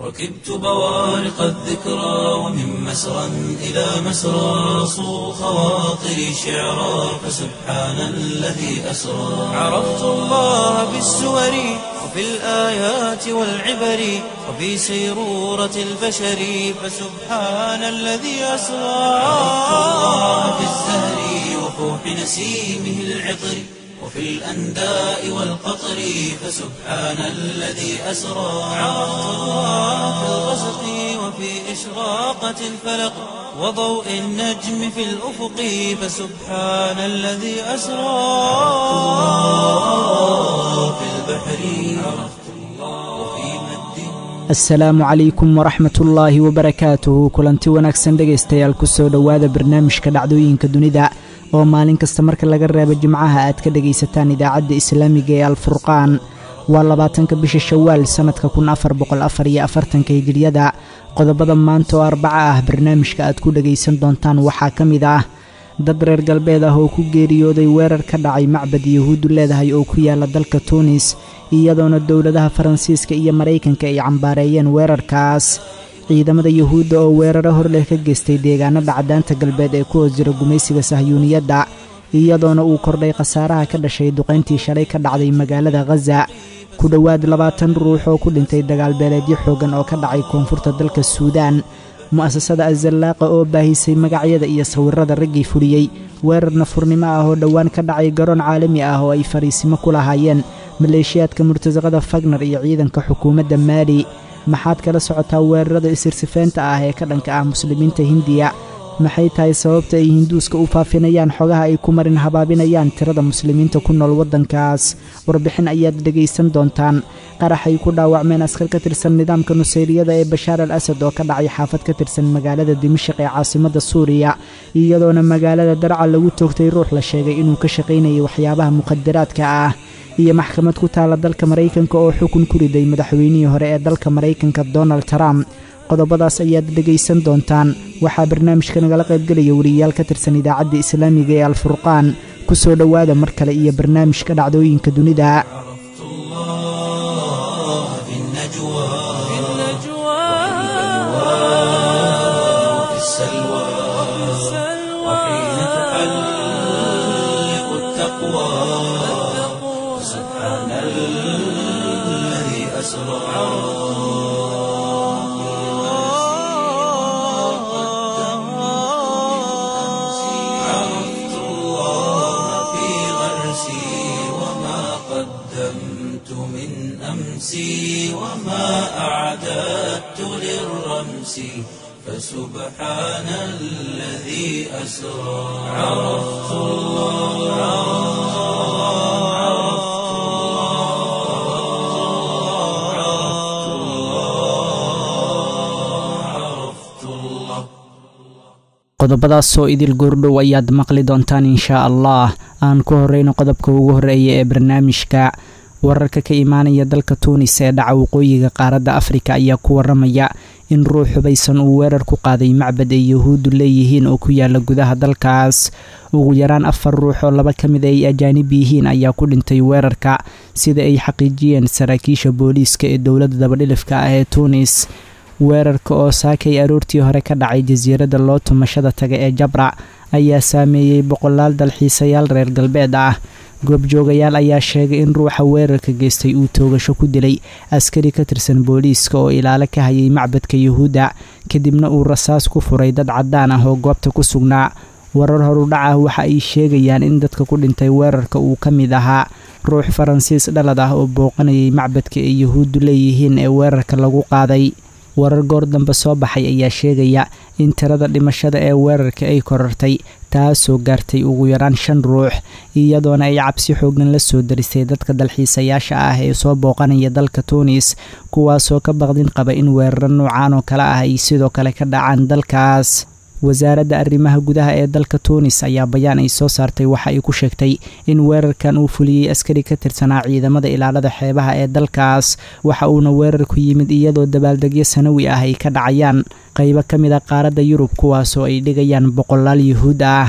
ركبت بوارق الذكرى ومن مسرى إلى مسرى صو خواطري شعرا فسبحان الذي أسرى عرفت الله بالسور وفي الآيات والعبر وفي سيرورة البشر فسبحان الذي أسرى عرفت الله بالزهر وفوح نسيمه العطر وفي الأنداء والقطر فسبحان الذي أسرى عرفت الله في الغسق وفي إشراقة الفلق وضوء النجم في الأفق فسبحان الذي أسرى في البحر عرفت الله وفي مد asalaamu calaykum waraxmatullaahi wabarakaatuhu kulanti wanaagsan dhegaystayaal kusoo dhowaada barnaamijka dhacdooyinka dunida oo maalin kasta marka laga reebo jimcaha aad ka dhegaysataan idaacadda islaamiga ee alfurqaan waa labaatanka bisha shawaal sannadka kun afar boqol afar iyo afartanka hijiriyada qodobada maanta oo arbaca ah barnaamijka aad ku dhegaysan doontaan waxaa ka mid ah dad reer galbeed ah oo ku geeriyooday weerar ka dhacay macbad yahuuddu leedahay oo ku yaala dalka tuunis iyadoona dowladaha faransiiska iyo maraykanka ay cambaareeyeen weerarkaas ciidamada yuhuudda oo weeraro horleh ka geystay deegaanada caddaanta galbeed ee ku hoos jira gumaysiga sahyuuniyadda iyadoona uu kordhay khasaaraha ka dhashay duqayntii shalay ka dhacday magaalada khaza ku dhowaad labaatan ruux oo ku dhintay dagaalbeeleedyo xooggan oo ka dhacay koonfurta dalka suudaan mu'asasada azallaaqa oo baahisay magacyada iyo sawirrada raggii fuliyey weerar nafurnimo ah oo dhowaan ka dhacay garoon caalami ah oo ay fariisimo ku lahaayeen maleeshiyaadka murtasaqada fagnar iyo ciidanka xukuumadda maali maxaad kala socotaa weerarada isirsifeynta ah ee ka dhanka ah muslimiinta hindiya maxay tahay sababta ay hinduuska u faafinayaan xogaha ay ku marin habaabinayaan tirada muslimiinta ku nool waddankaas warbixin ayaad dhegaysan doontaan qaraxay ku dhaawacmeen askar ka tirsan nidaamka nusayriyada ee bashaar al asad oo ka dhacay xaafad ka tirsan magaalada dimashik ee caasimadda suuriya iyadoona magaalada darca lagu toogtay ruux la sheegay inuu ka shaqaynayay waxyaabaha mukhadaraadka ah iyo maxkamad ku taala dalka maraykanka oo xukun ku riday madaxweynihii hore ee dalka maraykanka donald trump qodobadaas ayaad dhegaysan doontaan waxaa barnaamijka nagala qaybgelaya wariyayaal ka tirsan idaacadda islaamiga ee alfurqaan ku soo dhowaada mar kale iyo barnaamijka dhacdooyinka dunida عرفت الله في النجوى وفي السلوى وحين تحلق التقوى سبحان الذي أسرى عرفت الله في غرسي وما قدمت من أمسي وما أعددت للرمس فسبحان الذي أسرى عرفت الله عرفت الله عرفت الله qodobadaasoo idil goordhow ayaad maqli doontaan inshaa allah aan ku horreyno qodobka ugu horreeya ee barnaamijka wararka ka imaanaya dalka tuunis ee dhaca waqooyiga qaaradda afrika ayaa ku waramaya in ruux hubaysan uu weerar ku qaaday macbad ay yahuuddu leeyihiin oo ku yaala gudaha dalkaas ugu yaraan afar ruux oo laba ka mid ay ajaanib yihiin ayaa ku dhintay weerarka sida ay xaqiijiyeen saraakiisha booliiska ee dowladda dabadhilifka ah ee tuunis weerarka oo saakay aroortii hore ka dhacay jasiiradda loo tumashada taga ee jabra ayaa saameeyey boqolaal dalxiisayaal reer galbeed ah goobjoogayaal ayaa sheegay in ruuxa weerarka geystay uu toogasho ku dilay askari ka tirsan booliiska oo ilaalo ka hayay macbadka yuhuudda kadibna uu rasaas ku furay dad caddaan ah oo goobta ku sugnaa warar horudhac ah waxa ay sheegayaan in dadka ku dhintay weerarka uu ka mid ahaa ruux faransiis dhalad ah oo booqanayay macbadka ay yuhuuddu leeyihiin ee weerarka lagu qaaday warar goor dambe soo baxay ayaa sheegaya in tirada dhimashada ee weerarka ay korartay taasoo gaartay ugu yaraan shan ruux iyadoona ay cabsi xoogan la soo darisay dadka dalxiisayaasha ah ee soo booqanaya dalka tuunis kuwaasoo ka baqdin qaba in weeraro noocaan oo kale ah ay sidoo kale ka dhacaan dalkaas wasaaradda arrimaha gudaha ee dalka tuunis ayaa bayaan ay soo saartay waxa ay ku sheegtay in weerarkan uu fuliyey askari ka tirsanaa ciidamada ilaalada xeebaha ee dalkaas waxa uuna weerarku yimid iyadoo dabaaldegyo sanawi ah ay ka dhacayaan qaybo ka mid a qaaradda yurub kuwaasoo ay dhigayaan boqolaal yuhuud ah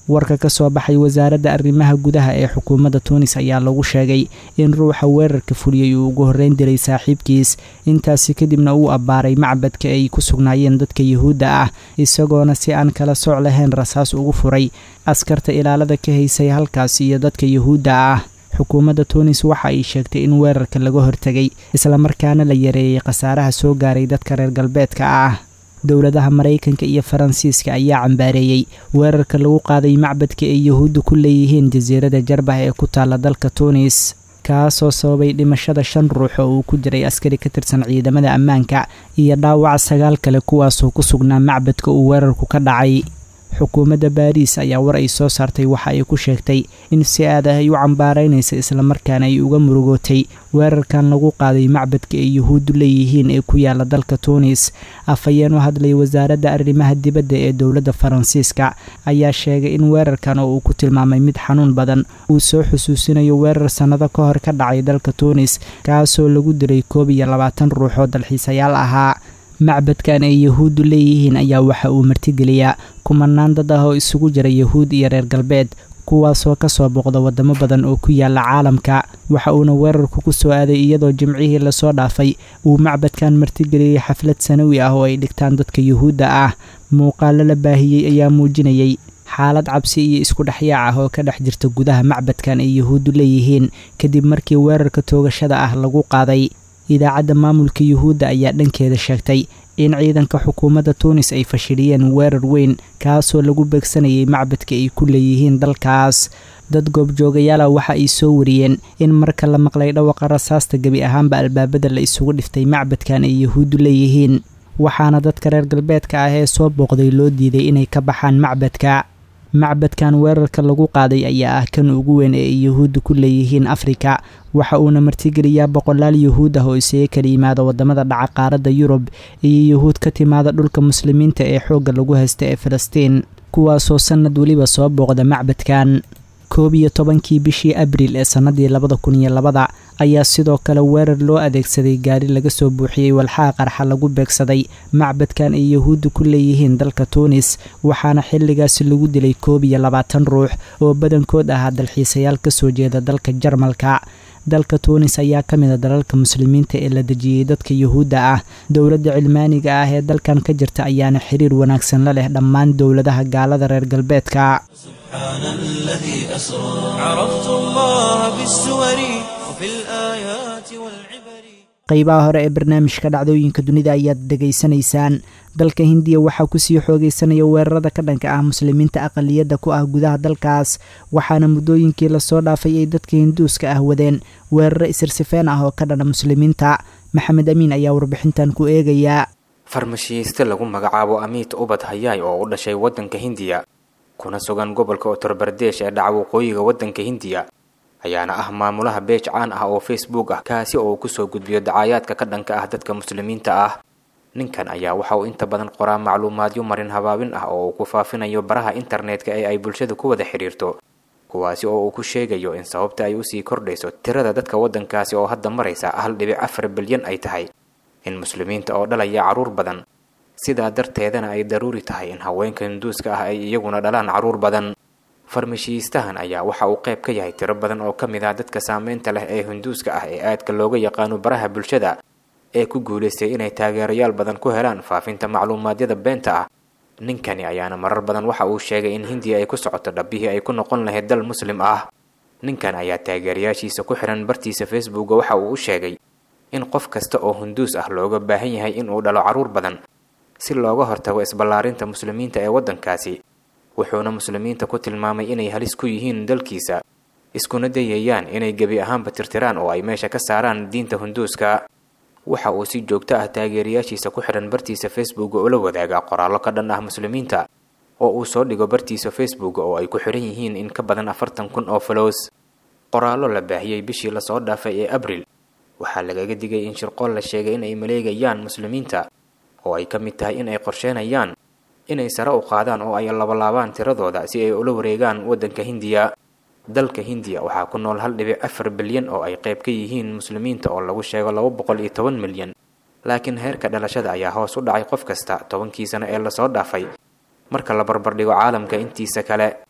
warka ka soo baxay wasaaradda arrimaha gudaha ee xukuumadda tuunis ayaa lagu sheegay in ruuxa weerarka fuliyey uu ugu horreyn diray saaxiibkiis intaasi kadibna uu abbaaray macbadka ay ku sugnaayeen dadka yuhuudda ah isagoona si aan kala sooc lahayn rasaas ugu furay askarta ilaalada ka haysay halkaas iyo dadka yuhuudda ah xukuumadda tuunis waxa ay sheegtay in weerarka laga hortegay islamarkaana la yareeyey khasaaraha soo gaaray dadka reer galbeedka ah dowladaha maraykanka iyo faransiiska ayaa cambaareeyey weerarka lagu qaaday macbadka ay yuhuudda ku leeyihiin jasiirada jarbah ee ku taalla dalka tuunis kaasoo sababay dhimashada shan ruux oo uu ku jiray askari ka tirsan ciidamada ammaanka iyo dhaawac sagaal kale kuwaasoo ku sugnaa macbadka uu weerarku ka dhacay xukuumadda baariis ayaa war ay soo saartay waxa ay ku sheegtay in si aad ah ay u cambaaraynaysa islamarkaana ay uga murugootay weerarkan lagu qaaday macbadka ay yuhuuddu leeyihiin ee ku yaala dalka tuunis afhayeen u hadlay wasaaradda arrimaha dibadda ee dowladda faransiiska ayaa sheegay in weerarkan oo uu ku tilmaamay mid xanuun badan uu soo xusuusinayo weerar sannado ka hor ka dhacay dalka tuunis kaasoo lagu diray koob iyo labaatan ruux oo dalxiisayaal ahaa macbadkan ay yuhuuddu leeyihiin ayaa waxa uu martigeliyaa kumanaan dad ah oo isugu jira yuhuud iyo reer galbeed kuwaasoo kasoo booqda wadamo badan oo ku yaala caalamka waxa uuna weerarku ku soo aaday iyadoo jimcihii lasoo dhaafay uu macbadkan martigeliyey xaflad sanawi ah oo ay dhigtaan dadka yuhuudda ah muuqaalo la baahiyey ayaa muujinayay xaalad cabsi iyo isku dhexyaac ah oo ka dhex jirta gudaha macbadkan ay yuhuuddu leeyihiin kadib markii weerarka toogashada ah lagu qaaday idaacadda maamulka yuhuudda ayaa dhankeeda sheegtay in ciidanka xukuumadda tuunis ay fashiliyeen weerar weyn kaasoo lagu beegsanayay macbadka ay ku leeyihiin dalkaas dad goobjoogayaala waxa ay soo wariyeen in marka la maqlay dhawaqa rasaasta gebi ahaanba albaabada la isugu dhiftay macbadkan ay yuhuuddu leeyihiin waxaana dadka reer galbeedka ah ee soo booqday loo diiday inay ka baxaan macbadka macbadkan weerarka lagu qaaday ayaa ah kan ugu weyn ee ay yuhuudda ku leeyihiin afrika waxa uuna martigeliyaa boqolaal yuhuud ah oo isaga kala yimaada wadamada dhaca qaaradda yurub iyo yuhuud ka timaada dhulka muslimiinta ee xoogga lagu haysta ee falastiin kuwaasoo sannad weliba soo booqda macbadkan koob iyo tobankii bishii abriil ee sannadii labada kun iyo labada ayaa sidoo kale weerar loo adeegsaday gaari laga soo buuxiyey walxaha qarxa lagu beegsaday macbadkan ay yuhuudda ku leeyihiin dalka tuunis waxaana xilligaasi lagu dilay koob iyo labaatan ruux oo badankood ahaa dalxiisayaal kasoo jeeda dalka jarmalka dalka tuunis ayaa ka mid a dalalka muslimiinta ee la dejiyey dadka yuhuudda ah dowladda cilmaaniga ah ee dalkan ka jirta ayaana xiriir wanaagsan la leh dhammaan dowladaha gaalada reer galbeedka سبحان الذي أسرى عرفت الله بالسور وفي الآيات والعبر qaybaha hore ee barnaamijka dhacdooyinka dunida ayaad dhegaysanaysaan dalka hindiya waxaa kusii xoogeysanaya weerarada ka dhanka ah muslimiinta aqaliyadda ku ah gudaha dalkaas waxaana muddooyinkii lasoo dhaafay ay dadka hinduuska ah wadeen weeraro isirsifeen ah oo ka dhana muslimiinta maxamed amiin ayaa warbixintan ku eegayaa farmashiiste lagu magacaabo amiit ubad hayaay oo u dhashay waddanka hindiya kuna sugan gobolka uttar bardesh ee dhaca waqooyiga waddanka hindiya ayaana ah maamulaha beej caan ah oo facebook ah kaasi oo uu kusoo gudbiyo dacaayaadka ka dhanka ah dadka muslimiinta ah ninkan ayaa waxa uu inta badan qoraa macluumaadyo marin habaabin ah oo uu ku faafinayo baraha internetka ee ay bulshada ku wada xidhiirto kuwaasi oo uu ku sheegayo in sababta ay usii kordhayso tirada dadka waddankaasi oo hadda maraysa hal dhibic afar bilyan ay tahay in muslimiinta oo dhalaya carruur badan sidaa darteedana ay daruuri tahay in haweenka hinduuska ah ay iyaguna dhalaan carruur badan farmashiistahan ayaa waxa uu qayb ka yahay tiro badan oo ka mid ah dadka saameynta leh ee hinduuska ah ee aadka looga yaqaano baraha bulshada ee ku guulaystay inay taageerayaal badan ku helaan faafinta macluumaadyada beenta ah ninkani ayaana marar badan waxa uu sheegay in hindiya ay ku socoto dhabbihii ay ku noqon lahayd dal muslim ah ninkan ayaa taageerayaashiisa ku xihan bartiisa facebooka waxa uu u sheegay in qof kasta oo hinduus ah looga baahan yahay inuu dhalo carruur badan si looga hortago isballaarinta muslimiinta ee waddankaasi wuxuuna muslimiinta ku tilmaamay inay halis ku yihiin dalkiisa iskuna dayayaan inay gebi ahaanba tirtiraan oo ay meesha ka saaraan diinta hinduuska waxa uu si joogto ah taageerayaashiisa ku xidhan bartiisa facebook ula wadaagaa qoraallo ka dhan ah muslimiinta oo uu soo dhigo bartiisa facebook oo ay ku xidhan yihiin in ka badan afartan kun oo falows qoraallo la baahiyey bishii lasoo dhaafay ee abril waxaa lagaga digay in shirqool la sheegay in ay maleegayaan muslimiinta oo ay ka mid tahay in ay qorsheenayaan inay sare u qaadaan oo ay labalaabaan tiradooda si ay ula wareegaan waddanka hindiya dalka hindiya waxaa ku nool hal dhibic afar bilyan oo ay qayb ka yihiin muslimiinta oo lagu sheego laba boqol iyo toban milyan laakiin heerka dhalashada ayaa hoos u dhacay qof kasta tobankii sano ee lasoo dhaafay marka la barbardhigo caalamka intiisa kale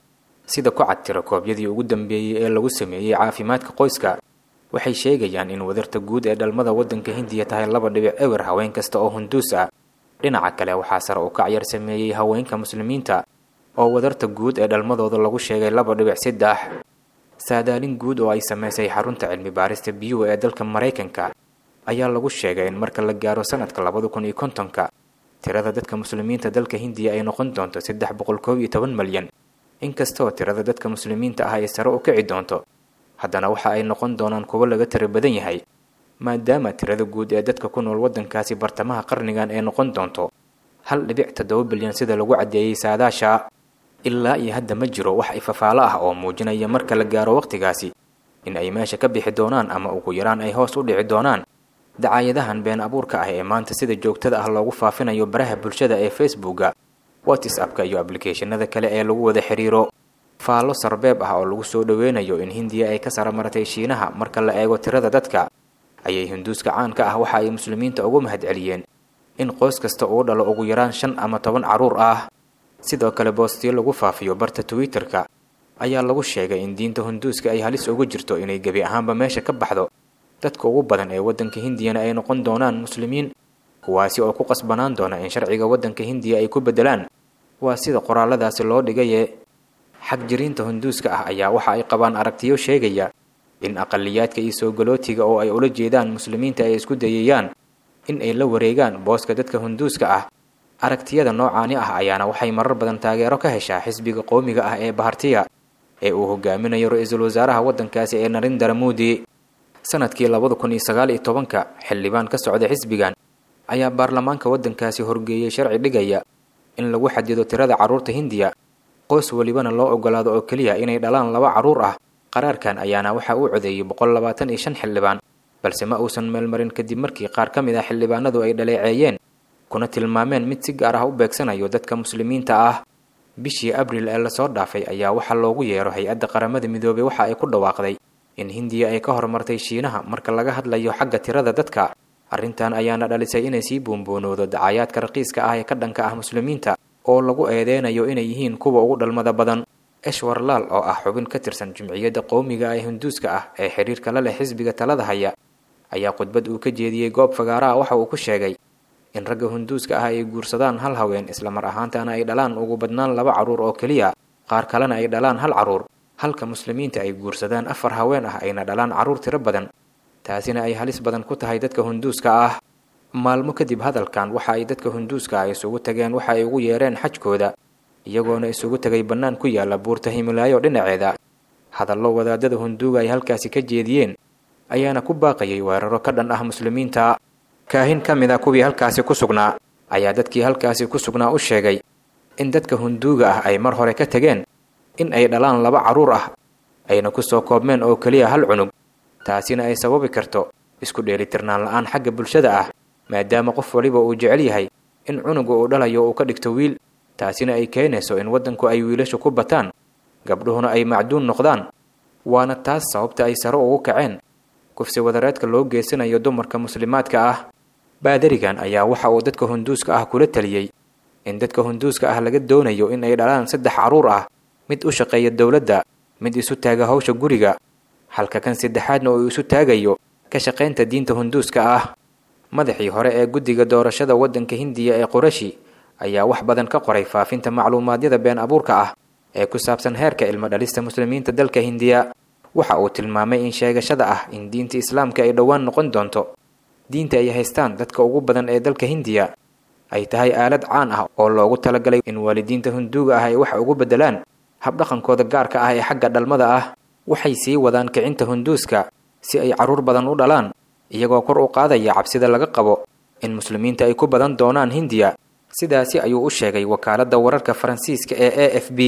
sida ku cad tiro koobyadii ugu dambeeyey ee lagu sameeyey caafimaadka qoyska waxay sheegayaan in wadarta guud ee dhalmada waddanka hindiya tahay laba dhibic ewer haween kasta oo hunduus ah dhinaca kale waxaa sare u kac yar sameeyey haweenka muslimiinta oo wadarta guud ee dhalmadooda lagu sheegay laba dhibic saddex saadaalin guud oo ay samaysay xarunta cilmi baarista biyuhu ee dalka maraykanka ayaa lagu sheegay in marka la gaaro sanadka labada kun iyo kontonka tirada dadka muslimiinta dalka hindiya ay noqon doonto saddex boqol koob iyo toban malyan inkastoo tirada dadka muslimiinta ah ay sare u kici doonto haddana waxa ay noqon doonaan kuwo laga tiro badan yahay maadaama tirada guud ee dadka ku nool waddankaasi bartamaha qarnigan ay noqon doonto hal dhibic toddoba bilyan sida lagu caddeeyey saadaasha ilaa iyo hadda ma jiro wax ifafaalo ah oo muujinaya marka la gaaro wakhtigaasi in ay meesha ka bixi doonaan ama ugu yaraan ay hoos u dhici doonaan dacaayadahan been abuurka ah ee maanta sida joogtada ah loogu faafinayo baraha bulshada ee facebooka whatsappka iyo ablicathonada kale ee lagu wada xiriiro faallo sarbeeb ah oo lagu soo dhoweynayo in hindiya ay ka saramaratay shiinaha marka la eego tirada dadka ayay hinduuska caanka ah waxa ay muslimiinta ugu mahadceliyeen in qoys kasta uu dhalo ugu yaraan shan ama toban carruur ah sidoo kale boostiyo lagu faafiyo barta twitter-ka ayaa lagu sheegay in diinta hinduuska ay halis ugu jirto inay gebi ahaanba meesha ka baxdo dadka ugu badan ee waddanka hindiyana ay noqon doonaan muslimiin kuwaasi oo ku qasbanaan doona in sharciga waddanka hindiya ay ku beddelaan waa sida qoraalladaasi loo dhigaye xag jiriinta hinduuska ah ayaa waxa ay qabaan aragtiyo sheegaya in aqaliyaadka iyo soogalootiga oo ay ula jeedaan muslimiinta ay isku dayayaan in ay la wareegaan booska dadka hinduuska ah aragtiyada noocaani ah ayaana waxay marar badan taageero ka heshaa xisbiga qowmiga ah ee bahartiya ee uu hogaaminayo ra-iisul wasaaraha waddankaasi ee narindara muudi sanadkii labada kun iyo sagaal iyo tobanka xildhibaan ka socda xisbigan ayaa baarlamaanka waddankaasi horgeeyey sharci dhigaya in lagu xadido tirada carruurta hindiya qoys welibana loo ogolaado oo keliya inay dhalaan laba carruur ah qaraarkan ayaana waxaa uu codeeyey boqol labaatan iyo shan xildhibaan balse ma uusan meelmarin kadib markii qaar ka mid ah xildhibaanadu ay dhaleeceeyeen kuna tilmaameen mid si gaar ah u beegsanayo dadka muslimiinta ah bishii abril ee lasoo dhaafay ayaa waxaa loogu yeero hay-adda qaramada midoobey waxa ay ku dhawaaqday in hindiya ay ka horumartay shiinaha marka laga hadlayo xagga tirada dadka arrintan ayaana dhalisay inay sii buunbuunowdo dacayaadka raqiiska ah ee ka dhanka ah muslimiinta oo lagu eedeynayo inay yihiin kuwa ugu dhalmada badan eshwar laal oo ah xubin ka tirsan jumciyadda qowmiga ee hinduuska ah ee xiriirka la leh xisbiga talada haya ayaa khudbad uu ka jeediyey goob fagaaraha waxa uu ku sheegay in ragga hinduuska ah ay guursadaan hal haween islamar ahaantana ay dhalaan ugu badnaan laba carruur oo keliya qaar kalena ay dhalaan hal carruur halka muslimiinta ay guursadaan afar haween ah ayna dhalaan carruur tiro badan taasina ay halis badan ku tahay dadka hinduuska ah maalmo kadib hadalkan waxa ay dadka hinduuska ah isugu tageen waxa ay ugu yeereen xajkooda iyagoona isugu tegay bannaan ku yaalla buurta himilaayo dhinaceeda hadallo wadaadada hinduuga ay halkaasi ka jeediyeen ayaana ku baaqayay weeraro ka dhan ah muslimiinta kaahin ka mid a kuwii halkaasi ku sugnaa ayaa dadkii halkaasi ku sugnaa u sheegay in dadka hinduuga ah ay mar hore ka tegeen in ay dhalaan laba carruur ah ayna ku soo koobmeen oo keliya hal cunug taasina ay sababi karto isku dheelitirnaan la-aan xagga bulshada ah maadaama qof waliba uu jecel yahay in cunuga uu dhalayo uu ka dhigto wiil taasina ay keenayso in waddanku ay wiilashu ku bataan gabdhuhuna ay macduun noqdaan waana taas sababta ay sare ugu kaceen kufsi wadareedka loo geysanayo dumarka muslimaadka ah baadarigan ayaa waxa uu dadka hinduuska ah kula taliyey in dadka hinduuska ah laga doonayo in ay dhalaan saddex carruur ah mid u shaqeeya dowladda mid isu taaga hawsha guriga halka kan saddexaadna uu isu taagayo ka shaqaynta diinta hinduuska ah madaxii hore ee guddiga doorashada waddanka hindiya ee qurashi ayaa wax badan ka qoray faafinta macluumaadyada been abuurka ah ee ku saabsan heerka ilmo dhalista muslimiinta dalka hindiya waxa uu tilmaamay in sheegashada ah in diinta islaamka ay dhowaan noqon doonto diinta ay haystaan dadka ugu badan ee dalka hindiya ay tahay aalad caan ah oo loogu talagalay in waalidiinta hinduuga ah ay wax ugu beddelaan habdhaqankooda gaarka ah ee xagga dhalmada ah waxay sii wadaan kicinta hinduuska si ay carruur badan u dhalaan iyagoo kor u qaadaya cabsida laga qabo in muslimiinta ay ku badan doonaan hindiya sidaasi ayuu u sheegay wakaaladda wararka faransiiska ee a f b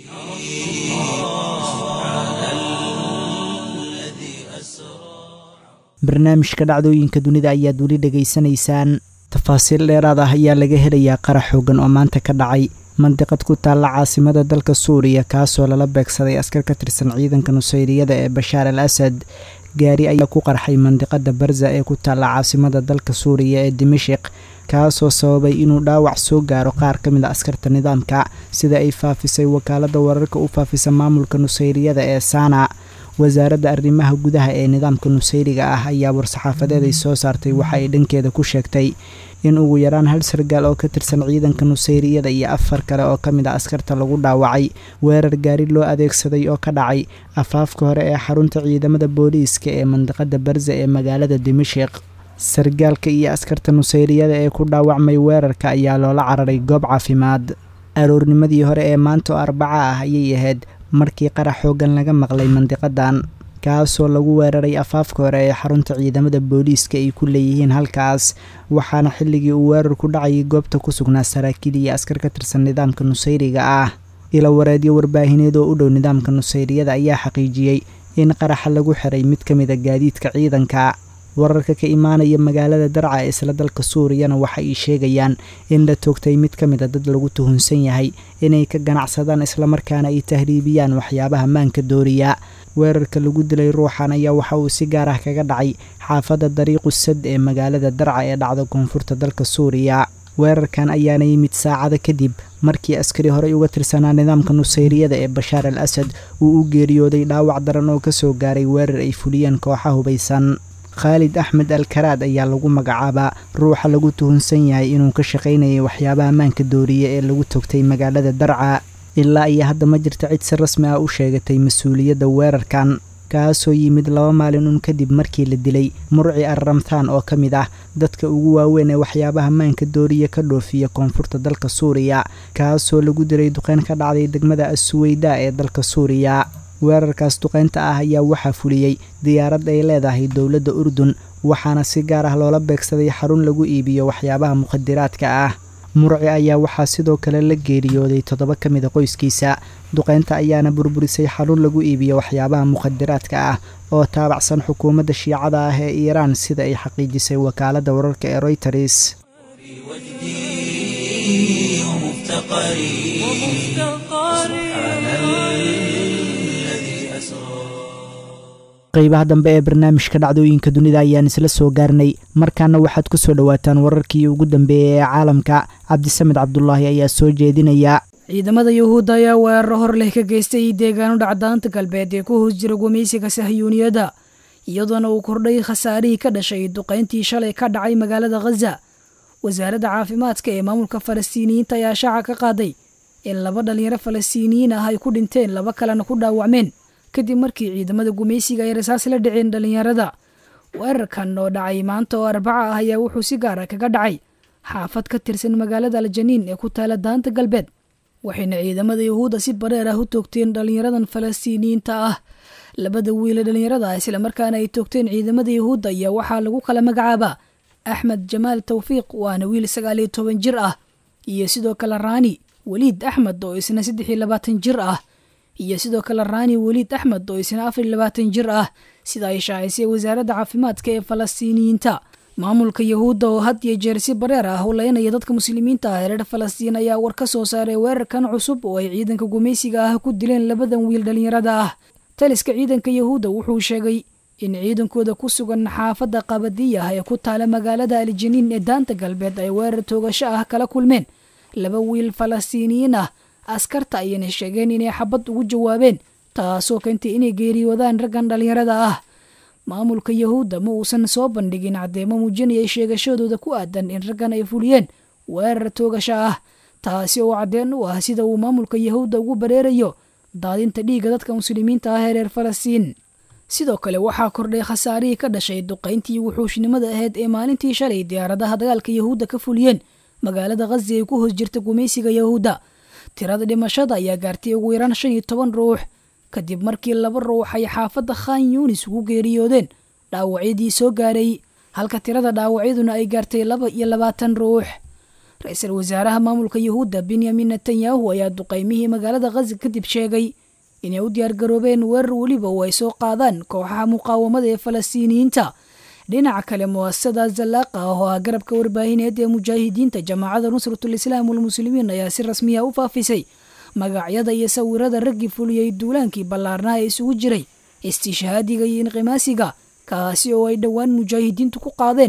barnaamijka dhacdooyinka dunida ayaad weli dhegaysanaysaan tafaasiil dheeraad ah ayaa laga helayaa qarax xoogan oo maanta ka dhacay mandiqad ku taalla caasimada dalka suuriya kaasoo lala beegsaday askar ka tirsan ciidanka nusayriyada ee bashaar al asad gaari ayaa ku qarxay mandiqada barza ee ku taalla caasimada dalka suuriya ee dimashik kaasoo sababay inuu dhaawac soo gaaro qaar ka mid a askarta nidaamka sida ay faafisay wakaaladda wararka u faafisa maamulka nusayriyada ee saana wasaaradda arrimaha gudaha ee nidaamka nusayriga ah ayaa war-saxaafadeed ay soo saartay waxa ay dhankeeda ku sheegtay in ugu yaraan hal sargaal oo ka tirsan ciidanka nusayriyada iyo afar kale oo ka mid a askarta lagu dhaawacay weerar gaari loo adeegsaday oo ka dhacay afaafka hore ee xarunta ciidamada booliiska ee mandiqada barza ee magaalada dimashik sargaalka iyo askarta nusayriyada ee ku dhaawacmay weerarka ayaa loola cararay goob caafimaad aroornimadii hore ee maanta oo arbaca ah ayay ahayd markii qarax xoogan laga maqlay mandiqadan kaasoo lagu weeraray afaafka hore ee xarunta ciidamada booliiska ay ku leeyihiin halkaas waxaana xilligii uu weerar ku dhacayay goobta ku sugnaa saraakiil iyo askar ka tirsan nidaamka nusayriga ah ila wareedyo warbaahineed oo u dhow nidaamka nusayriyada ayaa xaqiijiyey in qaraxa lagu xiray mid ka mid a gaadiidka ciidanka wararka ka imaanaya magaalada darca ee isla dalka suuriyana waxa ay sheegayaan in la toogtay mid ka mid a dad lagu tuhunsan yahay inay ka ganacsadaan islamarkaana ay tahriibiyaan waxyaabaha maanka dooriya weerarka lagu dilay ruuxan ayaa waxa uu si gaar ah kaga dhacay xaafadda dariiqu sad ee magaalada darca ee dhacda koonfurta dalka suuriya weerarkan ayaana yimid saacada kadib markii askari horey uga tirsanaa nidaamka nusayriyada ee bashaar al asad uu u geeriyooday dhaawac daran oo kasoo gaaray weerar ay fuliyeen kooxa hubaysan khaalid axmed alkaraad ayaa lagu magacaabaa ruuxa lagu tuhunsan yahay inuu ka shaqaynayay waxyaabaha maanka dooriya ee lagu togtay magaalada darca ilaa iyo hadda ma jirta cid si rasmi ah u sheegatay mas-uuliyadda weerarkan kaasoo yimid laba maalin un kadib markii la dilay murci arramtaan oo ka mid ah dadka ugu waaweyn ee waxyaabaha maanka dooriya ka dhoofiya koonfurta dalka suuriya kaasoo lagu dilay duqeyn ka dhacday degmada assuweyda ee dalka suuriya weerarkaas duqeynta ah ayaa waxaa fuliyey diyaarad ay leedahay dowladda urdun waxaana si gaar ah loola beegsaday xarun lagu iibiyo waxyaabaha mukhadiraadka ah murci ayaa waxaa sidoo kale la geeriyooday toddoba ka mid a qoyskiisa duqeynta ayaana burburisay xarun lagu iibiyo waxyaabaha mukhadiraadka ah oo taabacsan xukuumadda shiicada ah ee iiraan sida ay xaqiijisay wakaaladda wararka ee royters qaybaha dambe ee barnaamijka dhacdooyinka dunida ayaan isla soo gaarnay markaana waxaad ku soo dhowaataan wararkii ugu dambeeyey ee caalamka cabdisamed cabdulaahi ayaa soo jeedinaya ciidamada yuhuudda ayaa weeraro hor leh ka geystay deegaano dhacdaanta galbeed ee ku hoos jira gumaysiga sahyuuniyadda iyadoona uu kordhay khasaarihii ka dhashay duqayntii shalay ka dhacay magaalada khaza wasaaradda caafimaadka ee maamulka falastiiniyiinta ayaa shaaca ka qaaday in laba dhalinyaro falastiiniyiin ah ay ku dhinteen laba kalena ku dhaawacmeen kadib markii ciidamada gumaysiga ay rasaas la dhiceen dhallinyarada weerarkan oo dhacay maanta oo arbaca ah ayaa wuxuu si gaara kaga dhacay xaafad ka tirsan magaalada aljaniin ee ku taala daanta galbeed waxayna ciidamada yuhuudda si bareer ah u toogteen dhallinyaradan falastiiniyiinta ah labada wiile dhallinyarada ah islamarkaana ay toogteen ciidamada yuhuudda ayaa waxaa lagu kala magacaabaa axmed jamaal tawfiiq waana wiil sagaal iyo toban jir ah iyo sidoo kale raani weliid axmed oo isna saddex iyo labaatan jir ah iyo sidoo kale raani weliid axmed oo isna afar iyo labaatan jir ah sida ay shaacisay wasaaradda caafimaadka ee falastiiniyiinta maamulka yuhuudda oo had iyo jeer si bareer ah u leynaya dadka muslimiinta ah ee reer falastiin ayaa war ka soo saaray weerarkan cusub oo ay ciidanka gumaysiga ah ku dileen labadan wiil dhallinyarada ah taliska ciidanka yuhuudda wuxuu sheegay in ciidankooda ku sugan xaafadda qabadiyah ee ku taala magaalada aljaniin ee daanta galbeed ay weerar toogasho ah kala kulmeen laba wiil falastiiniyiin ah askarta ayayna sheegeen inay xabad ugu jawaabeen taasoo keentay inay geeriyoodaan raggan dhallinyarada ah maamulka yuhuudda ma uusan soo bandhigin caddeemo muujinaya sheegashadooda ku aadan in raggan ay fuliyeen weerar toogasho ah taasi oo caddeen u ah sida uu maamulka yuhuudda ugu bareerayo daadinta dhiigga dadka muslimiinta ah ee reer falastiin sidoo kale waxaa kordhay khasaarihii ka dhashay duqayntii wuxuushnimada ahayd ee maalintii shalay diyaaradaha dagaalka yuhuudda ka fuliyeen magaalada khazi ay ku hoos jirta gumaysiga yuhuudda tirada dhimashada ayaa gaartay ugu yaraan shan iyo toban ruux kadib markii laba ruux ay xaafadda khan yuunis ugu geeriyoodeen dhaawacyadii soo gaaray halka tirada dhaawacyaduna ay gaartay laba iyo labaatan ruux ra-iisul wasaaraha maamulka yuhuudda benyamin netanyahu ayaa duqaymihii magaalada khazi kadib sheegay inay u diyaargaroobeen weerar weliba oo ay soo qaadaan kooxaha muqaawamada ee falastiiniyiinta dhinaca kale muasasada zallaaqa ah oo ah garabka warbaahineed ee mujaahidiinta jamaacada nusratul islaam walmuslimiin ayaa si rasmiya u faafisay magacyada iyo sawirada raggii fuliyey duulaankii ballaarnaha ee isugu jiray istishhaadiga iyo inqimaasiga kaasi oo ay dhowaan mujaahidiintu ku qaadeen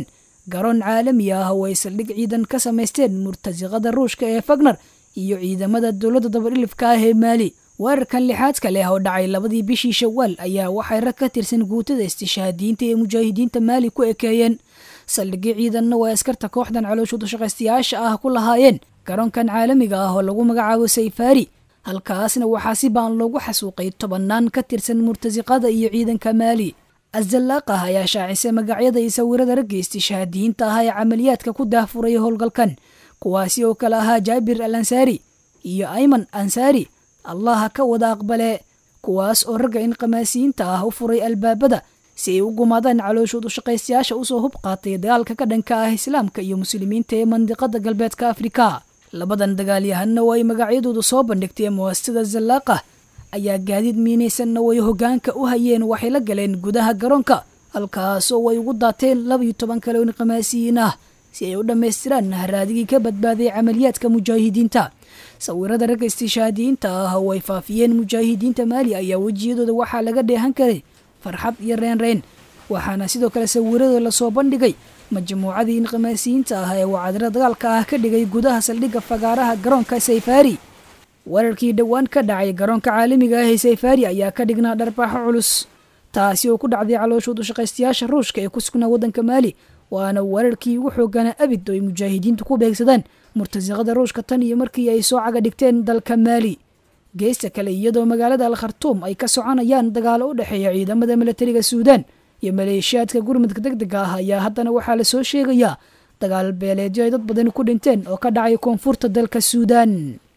garoon caalami ah oo ay saldhig ciidan ka samaysteen murtasiqada ruushka ee fagner iyo ciidamada dowladda dabadhilifka ah ee maali weerarkan lixaadka leh oo dhacay labadii bishii shawaal ayaa waxay rag ka tirsan guutada istishaadiyiinta ee mujaahidiinta maali ku ekeeyeen saldhigyo ciidanna waa askarta kooxdan calooshuda shaqaystayaasha ah ku lahaayeen garoonkan caalamiga ah oo lagu magacaabo sayfaari halkaasna waxaa si baan loogu xasuuqay tobannaan ka tirsan murtasiqada iyo ciidanka maali azalaaqah ayaa shaacisay magacyada iyo sawirada ragga istishaadiyiinta ah ee camaliyaadka ku daahfuray howlgalkan kuwaasi oo kale ahaa jaabir al ansaari iyo ayman ansaari allaha ka wada aqbale kuwaas oo ragga inqamaasiyiinta ah u furay albaabada si ay u gumaadaan calooshood u shaqaystayaasha usoo hub qaatay dagaalka ka dhanka ah islaamka iyo muslimiinta ee mandiqada galbeedka afrika labadan dagaalyahanna oo ay magacyadoodu soo bandhigtay muwasada zalaaqah ayaa gaadiid miinaysanna way hoggaanka u hayeen waxay la galeen gudaha garoonka halkaasoo way ugu daateen labaiyo toban kale oo inqamaasiyiin ah si ay u dhammaystiraan haraadigii ka badbaaday camaliyaadka mujaahidiinta sawirada ragga istishaadiyiinta ah oo ay faafiyeen mujaahidiinta maali ayaa wejiyadooda waxaa laga dheehan karay farxad iyo reenreen waxaana sidoo kale sawiradooda lasoo bandhigay majmuucadii inqamaasiyiinta ah ee wacadiro dagaalka ah ka dhigay gudaha saldhigga fagaaraha garoonka sayfaari weerarkii dhowaan ka dhacay garoonka caalamiga ah ee sayfaari ayaa ka dhignaa dharbaaxo culus taasi oo ku dhacday calooshood u shaqaystayaasha ruushka ee ku sugnaa waddanka maali waana weerarkii ugu xooganaa abid oo ay mujaahidiintu ku beegsadaan murtasiqada ruushka tan iyo markii ay soo caga dhigteen dalka maali geesta kale iyadoo magaalada al khartuum ay ka soconayaan dagaalo u dhexeeya ciidamada milatariga suudaan iyo maleeshiyaadka gurmudka deg dega ah ayaa haddana waxaa lasoo sheegayaa dagaal beeleedyo ay dad badani ku dhinteen oo ka dhacay koonfurta dalka suudaan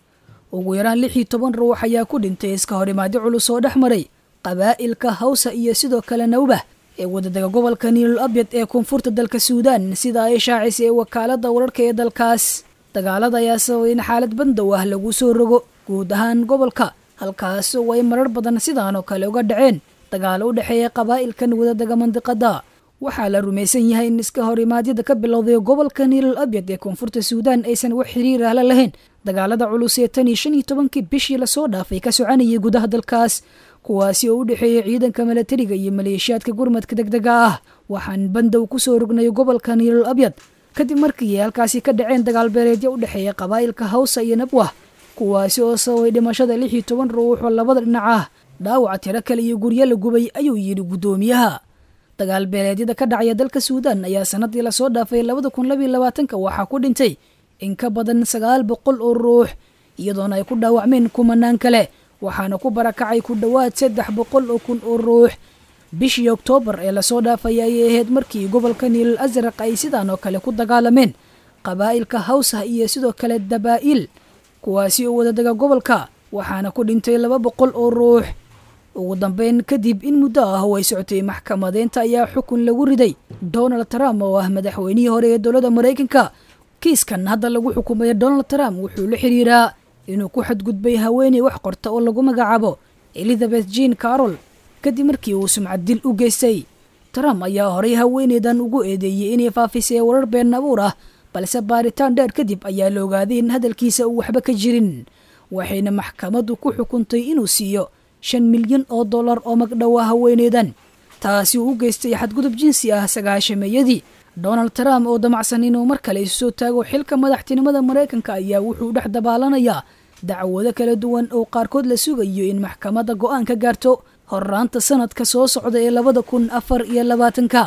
ugu yaraan lix iyo toban ruux ayaa ku dhintay iska horimaadyo culus oo dhex maray qabaa'ilka hawsa iyo sidoo kale nawbah ee wadadaga gobolka niilul abyad ee koonfurta dalka suudaan sida ay shaacisay wakaalada wararka ee dalkaas dagaalada ayaa sababay in xaalad bandow ah lagu soo rogo guud ahaan gobolka halkaas oo ay marar badan sidaan oo kale uga dhaceen dagaalo u dhexeeya qabaa'ilkan wadadaga mandiqada waxaa la rumaysan yahay in iska horimaadyada ka bilowday gobolka niilul abyad ee koonfurta suudaan aysan wax xiriir ahla lahayn dagaalada culus ee tan iyo shan iyo tobankii bishii lasoo dhaafay ka soconayay gudaha dalkaas kuwaasi oo u dhexeeya ciidanka milatariga iyo maleeshiyaadka gurmadka deg dega ah waxaan bandow ku soo rognay gobolka niilul abyad kadib markii ay halkaasi ka dhaceen dagaal beeleedyo u dhexeeya qabaa'ilka hawsa iyo nabwah kuwaasi oo sababay dhimashada lix iyo toban ruux oo labada dhinac ah dhaawaca tiro kale iyo guryo la gubay ayuu yidhi guddoomiyaha dagaal beeleedyada ka dhacaya dalka suudaan ayaa sanadii lasoo dhaafay labada kun labiyo labaatanka waxaa ku dhintay in ka badan sagaal boqol oo ruux iyadoona ay ku dhaawacmeen kumanaan kale waxaana ku barakacay ku dhowaad saddex boqol oo kun oo ruux bishii oktoobar ee lasoo dhaafay ayay ahayd markii gobolka niilal asraq ay sidaan oo kale ku dagaalameen qabaa'ilka hawsah iyo sidoo kale dabaa'il kuwaasi oo wadadaga gobolka waxaana ku dhintay laba boqol oo ruux ugu dambeyn kadib in muddo ah oo ay socotay maxkamadeynta ayaa xukun lagu riday donald trump oo ah madaxweynihii hore ee dowladda maraykanka kiiskan hadda lagu xukumaya donald trump wuxuu la xiriiraa inuu ku xadgudbay haweeney wax qorta oo lagu magacaabo elizabeth jean carol kadib markii uu sumcad dil u geystay trump ayaa horay haweeneydan ugu eedeeyey inay faafisay warar been abuur ah balse baaritaan dheer kadib ayaa la ogaaday in hadalkiisa uu waxba ka jirin waxayna maxkamaddu ku xukuntay inuu siiyo shan milyan oo dollar oo magdhowa haweeneydan taasi uu u geystay xadgudub jinsi ah sagaashameeyadii donald trump oo damacsan inuu mar kale isu soo taago xilka madaxtinimada maraykanka ayaa wuxuu dhex dabaalanayaa dacwado kala duwan oo qaarkood la sugayo in maxkamadda go'aan ka gaarto horraanta sanadka soo socda ee labada kun afar iyo labaatanka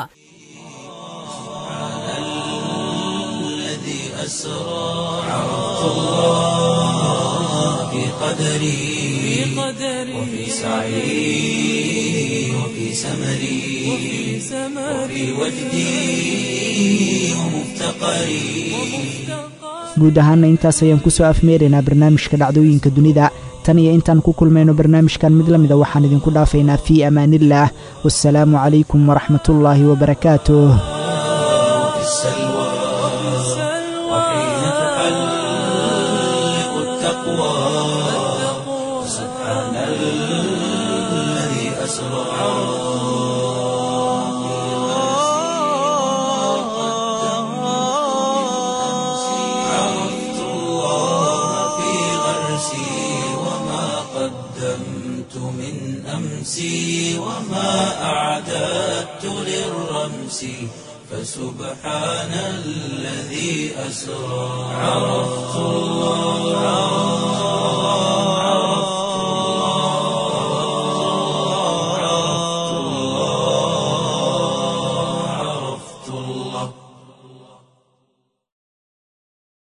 الذي أسرى عرفت الله في قدري وفي سعي وفي سمري وفي وجدي ومفتقري guud ahaana intaas ayaan ku soo afmeeraynaa barnaamijka dhacdooyinka dunida tan iyo intaan ku kulmayno barnaamijkan mid la mida waxaan idinku dhaafaynaa fii amaaniillaah wasalaamu calaykum waraxmatullaahi wabarakaatuh في السلوى وحين تحلق التقوى سبحان الذي أسرى عرفت الله في غرسي وما قدمت من أمسي وما أعددت للرمس فسبحان الذي أسرى عرفت الله